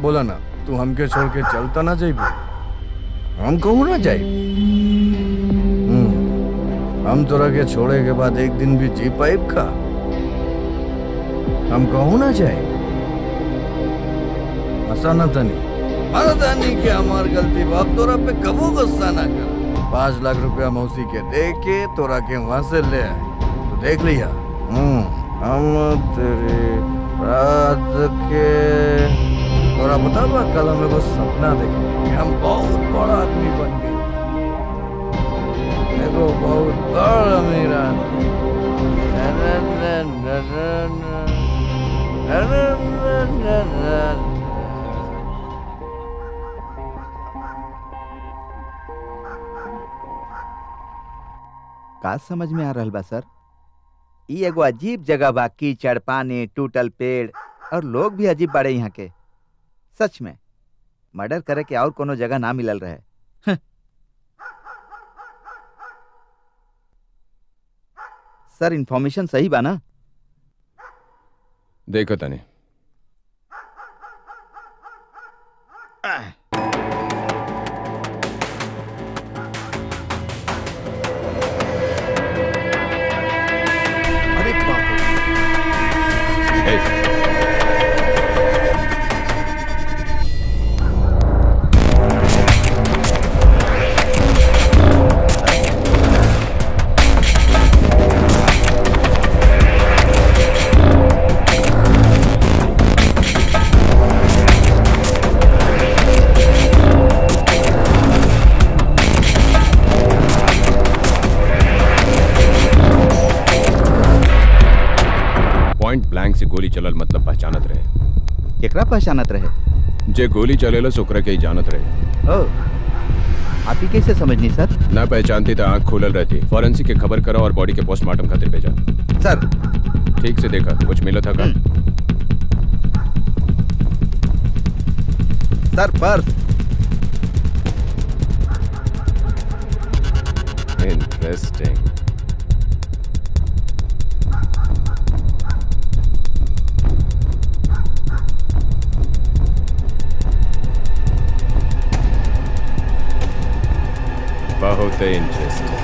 बोला ना तू हमके छोड़ के चलता ना जाइबू हम कहू ना जाइब हम्म, हम तोरा के छोड़े के बाद एक दिन भी जी पाइब का हम कहू ना जाइब हंसा ना तनी मारा तानी के हमार गलती बाप तोरा पे कबो गुस्सा ना कर पाँच लाख रुपया मौसी के दे के तोरा के वहां से ले आए तो देख लिया हम्म, हम तेरे रात के तोरा पता बा कल हम एगो सपना देखे कि हम बहुत बड़ा आदमी बन गए एगो बहुत बड़ा अमीर आदमी ना, ना, ना, ना, ना, ना। ना, ना, ना, ना, ना, ना। का समझ में आ रहल बा सर ई एगो अजीब जगह बा कीचड़ पानी टूटल पेड़ और लोग भी अजीब बाड़े यहाँ के सच में मर्डर करे के और कोनो जगह ना मिलल रहे हं। सर इन्फॉर्मेशन सही बा ना देखो तने अरे बाप रे ए, पॉइंट ब्लैंक से गोली चलल मतलब पहचानत रहे केकरा पहचानत रहे जे गोली चलेला ओकरा के ही जानत रहे ओ आप ही कैसे समझनी सर ना पहचानती तो आंख खुलल रहती फॉरेंसिक के खबर करा और बॉडी के पोस्टमार्टम खातिर भेजा सर ठीक से देखा कुछ मिला था का सर पर्स इंटरेस्टिंग बहुत इंटरेस्टिंग